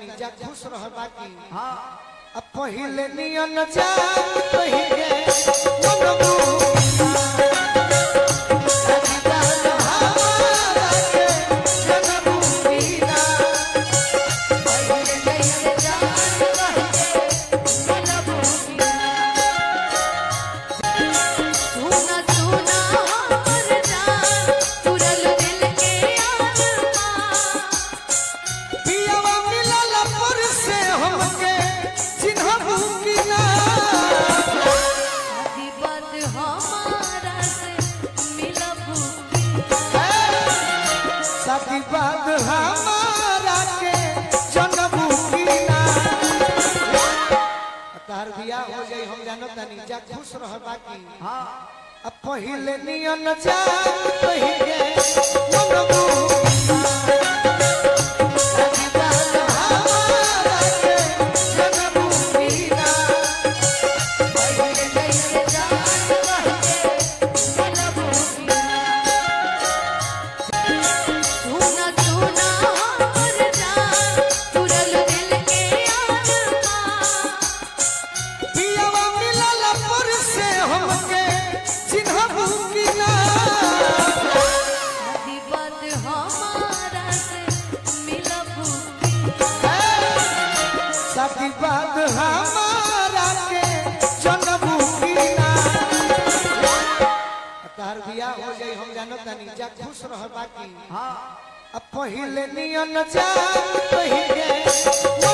तनी जा खुश रह बाकी हाँ अब पहिले नियन जान पहिले मनमु सुना सुना हमर जान तुरल दिल के आसमां पियवा मिलल पर से हमके चिन्हबू कि ना आदि बात हमारा से मिलबू साथी बात हमारा के जनबू कि ना तार बियाह हो जाई हम जानो तनी जा खुश रह बाकी हाँ अब पहिले नियन जान पहिले मनमु साथी बात हमारा के जनबू कि ना पहिले कैसे जान रहे मिलबू सुना सुना हमर जान तुरल दिल के आसमां पियवा मिलल पर से हमके चिन्हबू कि ना आदि बात हमारा से मिलबू साथी बात हमारा के जनबू कि ना तार बियाह हो जाई हम जानो तनी जा खुश रह बाकी हाँ अब पहिले नियन जान पहिले